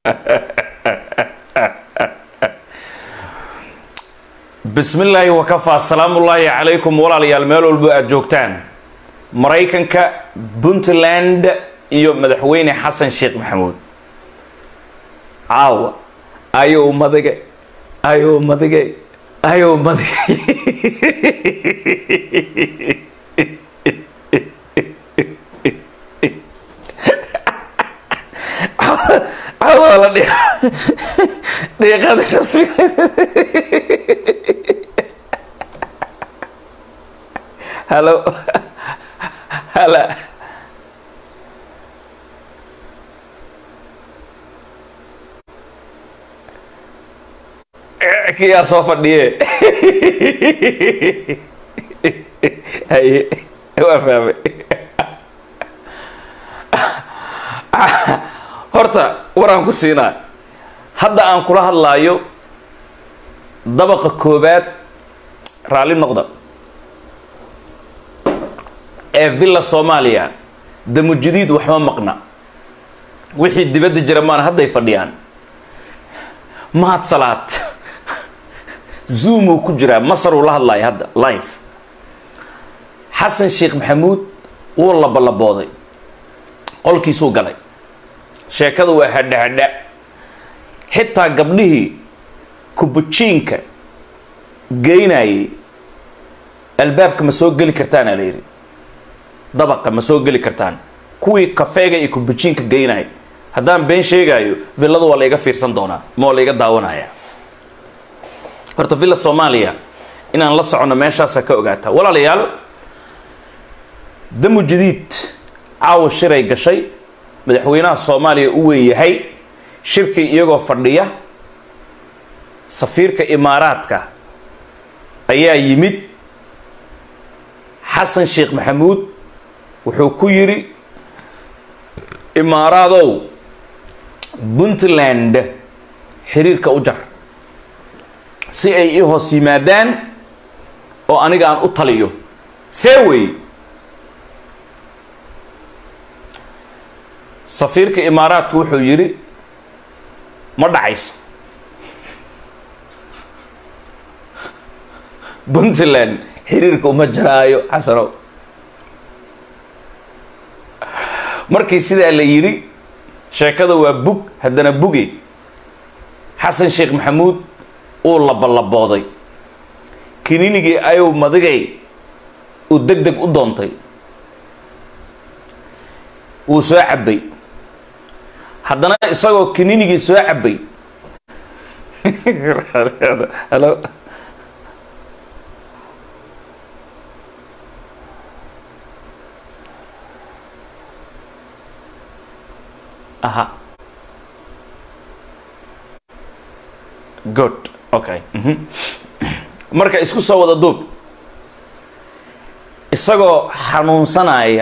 bismi illaahi wakafaa salaamullaahi calaykum walaalayaal meel walbo aada joogtaan maraykanka puntland iyo madaxweyne xasan sheekh maxamuud caawa ayow madige ayow madige ayow madige caawa la dhiiq dhiiqada rasmiga halo hala kiyaa soo fadhiye haye waa fahmay horta waraan ku siinaa hadda aan kula hadlaayo dabaqa koobaad raalli noqda ee villa soomaaliya damujadiid waxma maqna wixii dibadda jira maan hadday fadhiyaan mahad salaad zoomuu ku jiraa masaruu la hadlaya hadda live xasan sheekh maxamuud wuu labalabooday qolkiisuu galay sheekada waa hadha hadha xitaa gabdhihii kubujiinka geynayay albaabka ma soo geli kartaana la yidhi dabaqa ma soo geli kartaan kuwii kafeega iyo kubujiinka geynaya haddaan been sheegaayo villada waa la iga fiirsan doonaa ma waa la iga daawanaya horta villa soomaaliya inaan la soconno meeshaasa ka ogaataa walaalayaal damu jadiid caawa shiray gashay madaxweynaha soomaaliya u weyn yahay shirkii iyagoo fadhiya safiirka imaaraadka ayaa yimid xasan sheekh maxamuud wuxuu ku yidhi imaaraadow puntland xiriirka u jar si ay ii hoos yimaadaan oo aniga aan u taliyo see wey safiirka imaaraadku wuxuu yidhi ma dhacayso puntland xiriirka uma jaraayo xasanow markii sidaa la yidhi sheekada waa bug haddana buge xasan sheekh maxamuud uu labalabooday kininigii ayow madigay uu deg deg u doontay wuu soo cabbay haddana isagoo kininigii soo cabbay halo aha good okay marka isku soo wada duub isagoo xanuunsanaya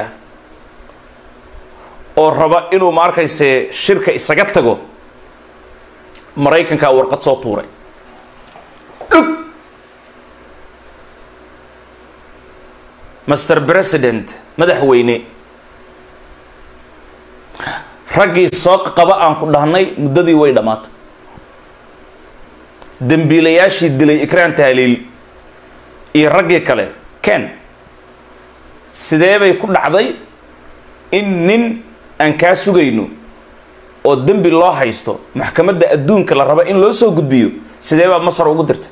oo raba inuu ma arkayse shirka isaga tago maraykankaa warqad soo tuuray dhug master president madaxweyne raggii soo qaba aan ku dhahnay muddadii way dhammaatay dembiilayaashii dilay ikraan tahliil iyo raggii kale ken sidee bay ku dhacday in nin aan kaa sugayno oo dembi loo haysto maxkamadda adduunka la raba in loo soo gudbiyo sidee baa masar ugu dirtay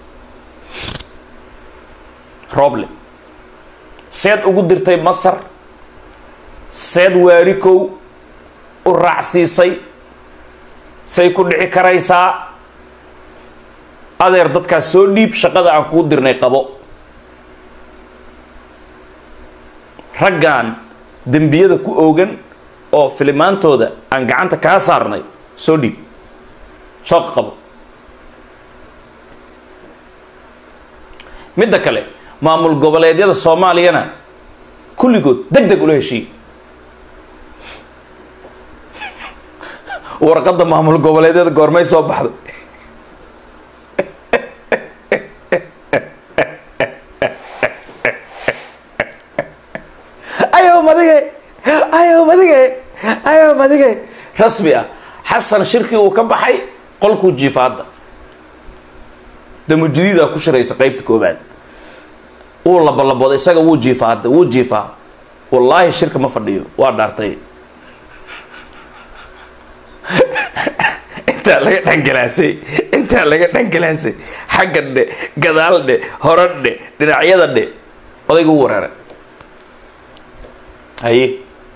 roble seed ugu dirtay masar seed waarikow u raacsiisay say ku dhici karaysaa adeer dadkaas soo dhiib shaqada aan kugu dirnay qabo raggan dembiyada ku oogan oo filimaantooda aan gacanta kaa saarnay soo dhiib shooqa qabo midda kale maamul goboleedyada soomaaliyana kulligood deg deg ula heshiiy warqadda maamul goboleedyada goormay soo baxday ayow madige ayow madige ayow madige rasmi ah xasan shirkii uu ka baxay qolkuu jiifa hadda damujudiidaa ku shiraysa qeybta koobaad wuu labalabooda isaga wuu jiifaa hadda wuu jiifaa wallaahi shirka ma fadhiyo waa dhaartay intaa laga dhangalaasay intaa laga dhangalaasay xagga dhe gadaal dhe hore dhe dhinacyada dhe odayga u wareeray haye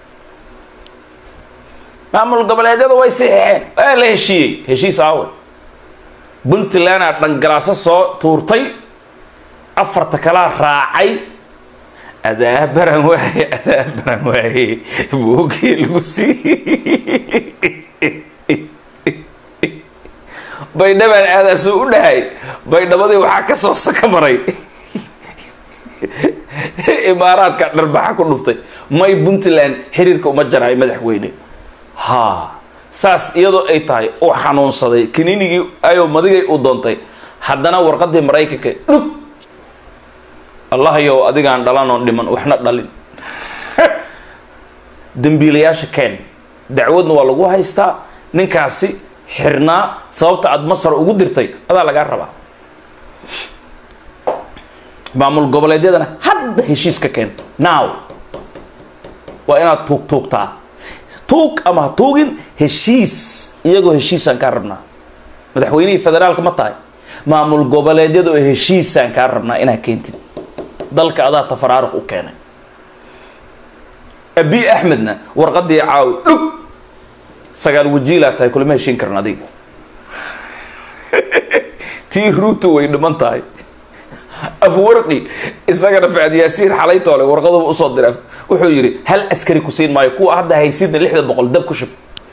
maamul goboleedyada way siixeen waa la heshiiyey heshiis aawe puntlandaa dhangalaaso soo tuurtay afarta kalaa raacay adaa baran waaye adaa baran waaye buugii lagu siiyey baydhabaan aadaasuu u dhahay baydhabadii waxaa ka soo saka maray imaaraadka dharbaxa ku dhuftay may puntland xiriirka uma jaraayo madaxweyne ha saas iyadoo ay tahay uu xanuunsaday kaniinigii ayoo madigay u doontay haddana warqadii maraykanka dhug allahayow adigaan dhalanoo dhiman waxna dhalin dambiilayaasha ken dacwadna waa lagu haystaa ninkaasi xirnaa sababta aada masar ugu dirtay adaa lagaa rabaa maamul goboleedyadana hadda heshiis ka keento now waa inaad tuug tuugtaa tuug ama ha tuugin heshiis iyagoo heshiisaan kaa rabnaa madaxweynihii federaalka ma tahay maamul goboleedyada oo heshiisaan kaa rabnaa inaad keentid dalka adaa tafaraaruq u keenay abi axmedna warqadii caawi dhug sagaal wajiilaa tahay kulama heshiin karan adiga tii ruutu way dhiman tahay afwarqi isagana facd yaasiin xalay toole warqaduba usoo diray wuxuu yidhi hal askari ku siin maayo kuwa hadda haysidna lixda boqol dab ku shub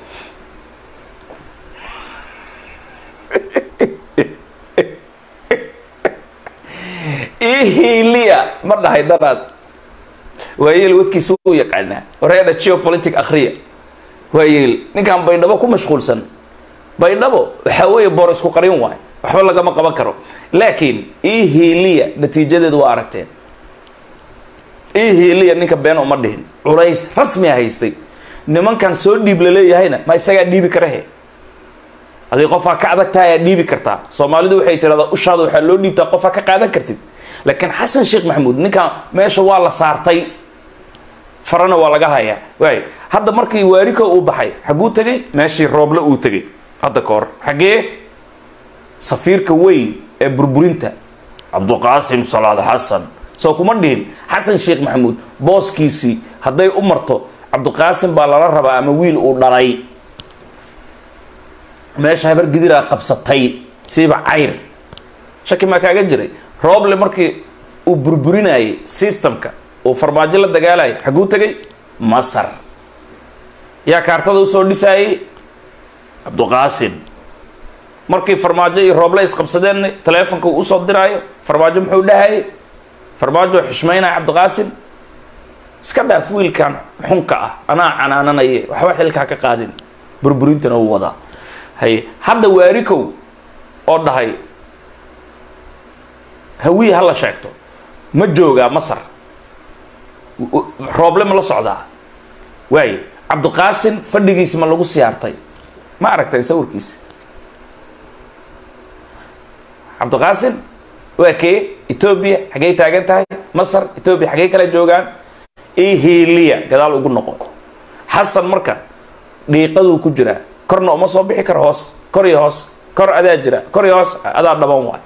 ihiliya ma dhahay danaad waayeel wadkiisa u yaqaanaa wareedha geopolitic akhriya waayeel ninkan baydhabo ku mashquulsan baydhabo waxaa weeye boor isku qarin waay waxba lagama qaban karo laakiin ihiliya natiijadeedu waa aragteen ihiliya ninka been uma dhihin culays rasmiya haystay nimankan soo dhiib la leeyahayna ma isagaa dhiibi karahe adig qofaa ka adag tahay aad dhiibi kartaa soomaalidu waxay tirahdaa ushaada waxaa loo dhiibtaa qofaa ka qaadan kartid laakiin xasan sheekh maxamuud ninkan meesha waa la saartay farana waa laga hayaa waay hadda markii waariko uu baxay xagguu tegay meeshii rooble uu tegay hadda ka hor xaggee safiirka weyn ee burburinta cabduqaasim salaad xasan soo kuma dhihin xasan sheekh maxamuud booskiisii hadday u marto cabduqaasim baa lala rabaa ama wiil uu dhalay meesha habar gidiraa qabsatay siiba cayr shaki maa kaaga jiray rooble markii uu burburinayay systemka uu farmaajo la dagaalayay xagguu tegay masar yaa kaartada usoo dhisaayay cabduqaasim markii farmaajo iyo rooble isqabsadeen taleefonka uu usoo diraayo farmaajo muxuu dhahayay farmaajo xishmaynaya cabdiqaasim iska dhaaf wiilkan xunka ah anaa canaananaye waxba xilkaa ka qaadin burburintana uu wadaa haye hadda waarikow oo dhahay hawiye ha la sheegto ma joogaa masar rooble ma la socdaa waaye cabdiqaasim fadhigiisi ma lagu siyaartay ma aragtay sawirkiisi cabdiqaasim waa kee etoobiya xaggey taagan tahay masar etoobiya xaggey kala joogaan ihiliya gadaal ugu noqo xasan marka dhiiqaduu ku jiraa korna uma soo bixi karo hoos kor iyo hoos kor adaa jira kor iyo hoos adaa dhaban waay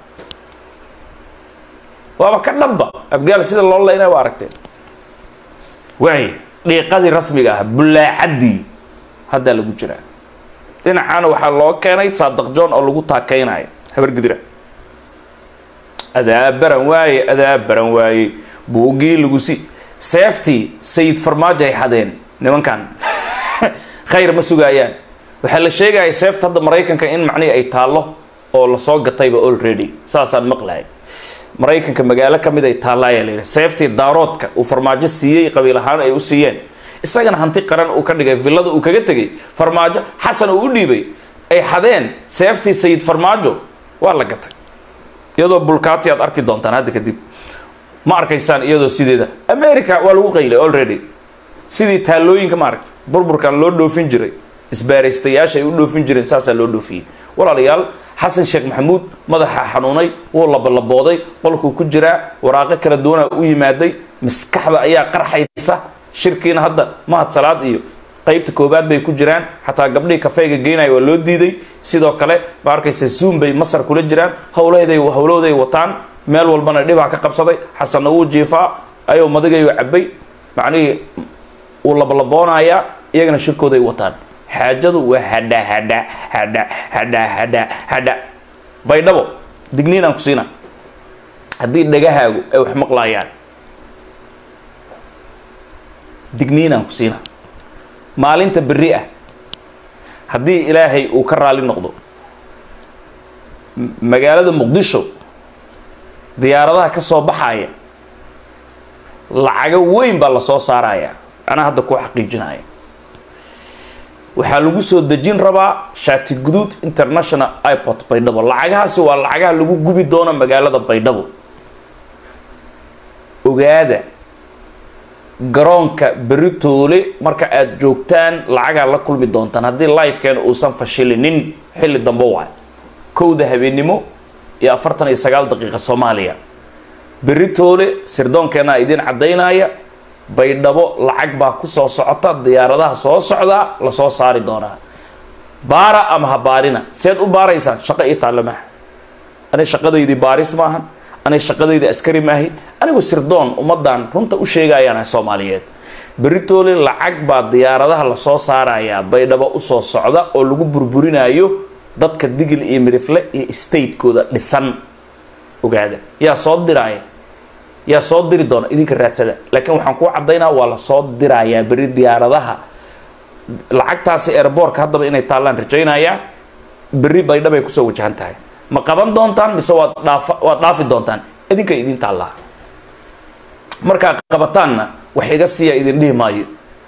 waaba ka dhabba abgaal sida loo leynaya waa aragteen waay dhiiqadii rasmiga ah bullaacaddii haddaa lagu jiraa dhinacaana waxaa loo keenay saadaq john oo lagu taakeynayo habargidira adaa baran waaye adaa baran waaye buugii lagu si seeftii sayid farmaajo ay xadeen nimankan khayr ma sugaayaan waxaa la sheegaya seefta hadda maraykanka in macnihii ay taallo oo lasoo gatayba already saasaan maqlahay maraykanka magaalo ka mid ay taallaayaa la yidhi seeftii daaroodka uu farmaajo siiyey qabiil ahaan ay u siiyeen isagana hanti qaran uu ka dhigay villada uu kaga tegay farmaajo xasan uu u dhiibay ay xadeen seeftii sayid farmaajo waa la gatay iyadoo bulkaati aad arki doontaan hadda kadib ma arkaysaan iyadoo sideeda america waa lagu qaylay already sidii taallooyinka maaragta burburkan loo dhoofin jiray isbaaraystayaasha ay u dhoofin jireen saasaa loo dhoofiyey walaalayaal xasan sheekh maxamuud madaxa xanuunay wuu labalabooday qolkuu ku jiraa waraaqo kala duwanaa u yimaaday maskaxda ayaa qarxaysa shirkiina hadda mahad salaad iyo qeybta koobaad bay ku jiraan xataa gabdhihii kafeyga geynaya waa loo diiday sidoo kale ma arkaysa zoom bay masar kula jiraan howlahday howlahooday wataan meel walbana dhibaa ka qabsaday xasanna wuu jiifaa ayuu madigayu cabay macnihii wuu labalaboonayaa iyagana shirkooday wataan xaajadu waa hadha hadha hadha hadha hadha hadha baydhabo digniin aan ku siina haddii dhagahaagu ay wax maqlaayaan digniin aan ku siina maalinta berri ah haddii ilaahay uu ka raali noqdo magaalada muqdisho diyaaradaha ka soo baxaya lacago weyn baa la soo saaraya anaa hadda kuu xaqiijinaya waxaa lagu soo dejin rabaa shaati guduud international iport baydhabo lacagahaasi waa lacagaha lagu gubi doono magaalada baydhabo ogaada garoonka beritoole marka aada joogtaan lacagaa la kulmi doontaan haddii lifekeena uusan fashilinin xilli dambe waay kowda habeennimo iyo afartan iyo sagaal daqiiqa soomaaliya beritoole sirdoonkeenaa idiin caddaynaya baydhabo lacag baa ku soo socota diyaaradaha soo socdaa lasoo saari doonaa baara ama ha baarina seed u baaraysaan shaqo ii taalla maaha ani shaqadaydii baaris maahan ani shaqadayda askari maahi anigu sirdoon ummadan runta u sheegayaana soomaaliyeed beritoole lacag baa diyaaradaha lasoo saarayaa baydhabo usoo socda oo lagu burburinayo dadka digil iyo mirifle iyo statekooda dhisan ogaada yaa soo diraaya yaa soo diri doona idinka raadsada laakiin waxaan kuu caddaynaa waa lasoo dirayaa beri diyaaradaha lacagtaasi airboortka haddaba inay taallaan rajaynayaa berri baydhabay kusoo wajahan tahay ma qaban doontaan mise waad dhaafa waad dhaafi doontaan idinka idin taallaa markaa qabataanna wax iga siiya idin dhihi maayo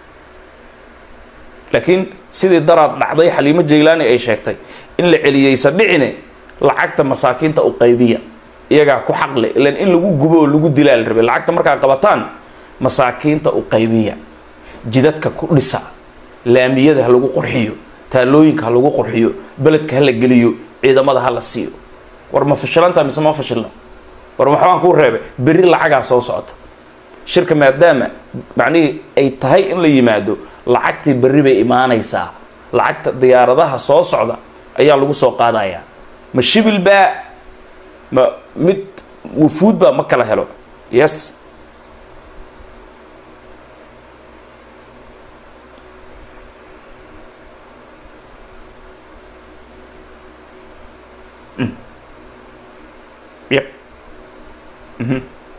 laakiin sidii daraad dhacday xaliimo jaylaani ay sheegtay in la celiyeysa dhicine lacagta masaakiinta u qaybiya iyagaa ku xaqle ilan in lagu gubo oo lagu dilaa la rabay lacagta markaa qabataan masaakiinta u qaybiya jidadka ku dhisa laamiyada ha lagu qurxiyo taalooyinka ha lagu qurxiyo beledka ha la geliyo ciidamada ha la siiyo war ma fashilantaa mise ma fashilna war maxbaan kuu reebay berri lacagaa soo socota shirka maadaama macnihii ay tahay in la yimaado lacagtii berri bay imaanaysaa lacagta diyaaradaha soo socda ayaa lagu soo qaadayaa ma shibil baa ma mid wufuud baa ma kala helo yes yep mhm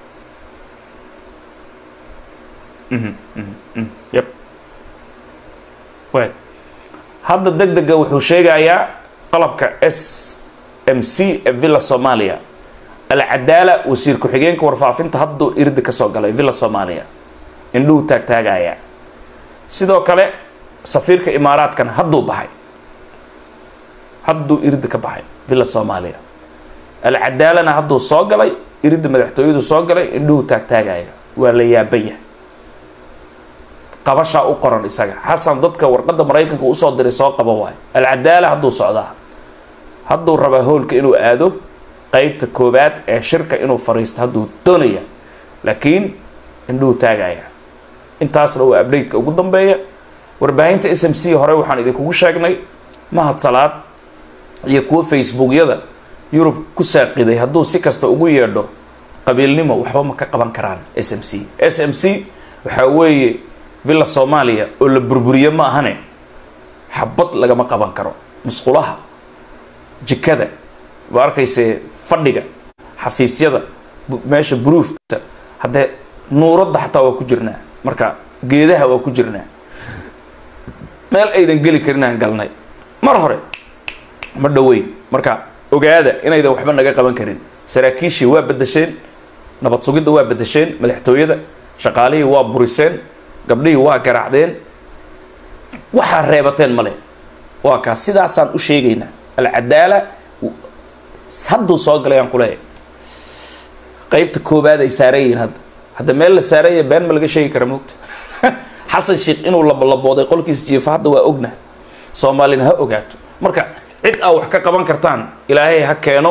mhm mhm yep way hadda deg dega wuxuu sheegayaa qalabka s m c ee villa soomaaliya alcadaala wasiir ku-xigeenka warfaafinta hadduu irdi ka soo galay villa soomaaliya indhuhu taagtaagaya sidoo kale safiirka imaaraadkana hadduu baxay hadduu irdi ka baxay villa soomaaliya alcadaalana hadduu soo galay irida madaxtooyadu soo galay indhuhu taagtaagaya waa la yaabaya qabashaa u qoran isaga xasan dadka warqadda maraykanka usoo diray soo qaba waayo alcadaala hadduu socdaa hadduu rabaa hoolka inuu aado qeybta koobaad ee shirka inuu fariisto hadduu doonaya laakiin indhuhu taagaya intaasna waa update-ka ugu dambeeya warbaahinta s m c hore waxaan idinkugu sheegnay mahad salaad iyo kuwo facebookyada yurub ku saaqiday hadduu si kasta ugu yeedho qabiilnimo waxba ma ka qaban karaan s m c s m c waxaa weeye villa soomaaliya oo la burburiye ma ahane xabad lagama qaban karo musqulaha jikada waa arkayse fadhiga xafiisyada meesha buruufta haddee nuuradda xataa waa ku jirnaa marka geedaha waa ku jirnaa meel aydan geli karinaan galnay mar hore ma dhoweyn marka ogaada inaydan waxba naga qaban karin saraakiishii waa bedesheen nabad sugidda waa bedesheen madaxtooyada shaqaalihii waa buriseen gabdhihii waa garaacdeen waxaa reebateen male waa kaas sidaasaan u sheegaynaa alcadaala hadduu soo galay aan kuleeyahay qeybta koobaad ay saaran yihiin hadda hadda meel la saaranya been ma laga sheegi kara moogta xasan sheekh inuu labalabooday qolkiis jiifa hadda waa ogna soomaalina ha ogaato marka cid aa wax ka qaban kartaan ilaahay ha keeno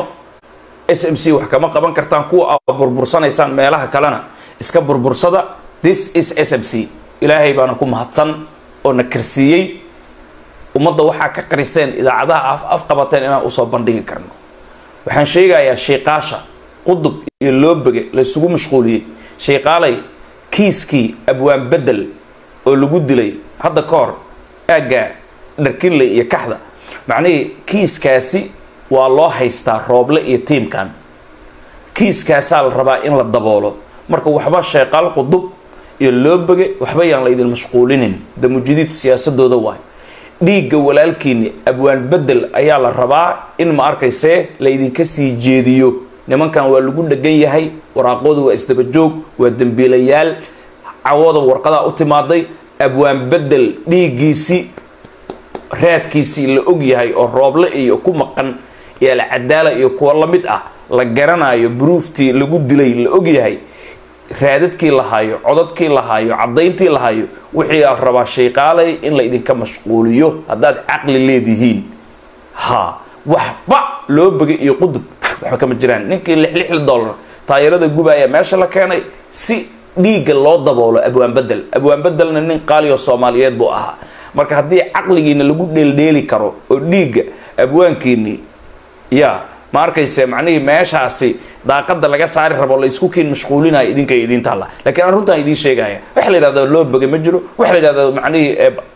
s m c wax kama qaban kartaan kuwa aa burbursanaysaan meelaha kalena iska burbursada this is s m c ilaahay baana ku mahadsan oo na karsiiyey ummadda waxaa ka qariseen idaacadaha af afqabateen inaan usoo bandhigi karno waxaan sheegayaa sheeqaasha qudub iyo loobege laysugu mashquuliyey sheeqaalay kiiskii abwaan bedel oo lagu dilay hadda ka hor aagga dharkinley iyo kaxda macnihii kiiskaasi waa loo haystaa rooble iyo tiimkan kiiskaasaa la rabaa in la daboolo marka waxba sheeqaal qudub iyo loobege waxba yaan la idin mashquulinin damujidiid siyaasadooda waay dhiigga walaalkiini abwaan bedel ayaa la rabaa in ma arkaysee la idinka sii jeediyo nimankan waa lagu dhegan yahay waraaqoodu waa isdabajoog waa dembiilayaal cawada warqadaa u timaaday abwaan bedel dhiiggiisii raadkiisii la og yahay oo rooble iyo ku maqan iyo alcadaala iyo kuwa la mid ah la garanayo bruuftii lagu dilay la og yahay raadadkii lahaayo codadkii lahaayo caddayntii lahaayo wixii la rabaa shayqaalay in la idinka mashquuliyo haddaad caqli leedihiin ha waxba loo begay iyo qudub waxba kama jiraan ninkii lix lix dollar taayarada gubaya meesha la keenay si dhiigga loo daboolo abwaan bedel abwaan bedelna nin qaaliyo soomaaliyeed buu ahaa marka haddii caqligiina lagu dheeldheeli karo oo dhiigga abwaankiini ya ma arkayse macnihii meeshaasi daaqada laga saari rabo la isku kiin mashquulinayo idinkay idiin taalla lakiin aan runtaan idiin sheegaya waxa la yidhahda loo boga ma jiro waxa la yidhahda macnihii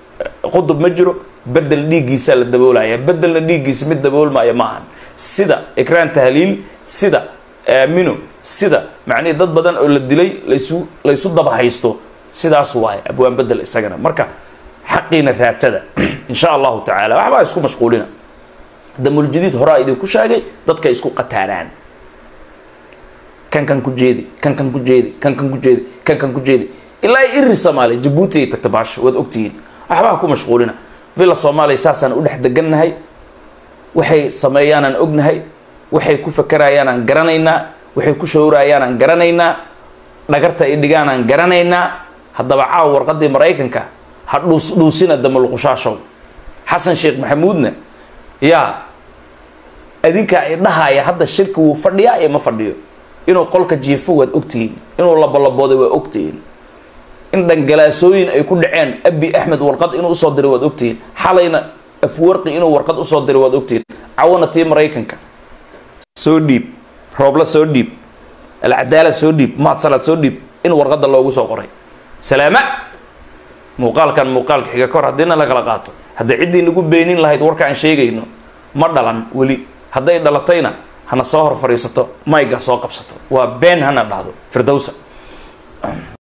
qudub ma jiro bedel dhiiggiisa la daboolaya bedelna dhiiggiisa mid daboolmaya ma ahan sida ikraan tahliil sida aamino sida macnihii dad badan oo la dilay laysu laysu daba haysto sidaas waaye abwaan bedel isagana marka xaqiina raadsada insha allahu tacaala waxbaa isku mashquulina damuljadiid horaa idinku sheegay dadka isku qataanaan kan kan ku jeedi kan kan ku jeedi kan kan ku jeedi kan kan ku jeedi ilaa iri soomaaliya jabuuti ay tagta baasha waad ogtihiin waxbaa ku mashquulina villa soomaaliya saasaan u dhex degannahay waxay sameeyaanaan ognahay waxay ku fakerayaanaan garanaynaa waxay ku shawrayaanaan garanaynaa dhagarta ay dhigaanaan garanaynaa haddaba caawa warqadii maraykanka ha dhuus dhuusina damalqushaashow xasan sheekh maxamuudna yaa adinkaa i dhahaya hadda shirki wuu fadhiyaa iyo ma fadhiyo inuu qolka jiifo waad ogtihiin inuu labolabooday waa ogtihiin in dhangalaasooyin ay ku dhaceen abi axmed warqad inuu usoo diray waad ogtihiin xalayna afwarqi inuu warqad usoo diray waad ogtihiin cawana tii maraykanka soo dhiib roobla soo dhiib alcadaala soo dhiib mahadsalaad soo dhiib in warqadda loogu soo qoray salaama muuqaalkan muuqaalka xiga kahor haddiina la kala qaato hadday ciddii nagu beenin lahayd warka aan sheegayno ma dhalan weli hadday dhalatayna hana soo hor fadhiisato mayga soo qabsato waa been hana dhahdo firdowsa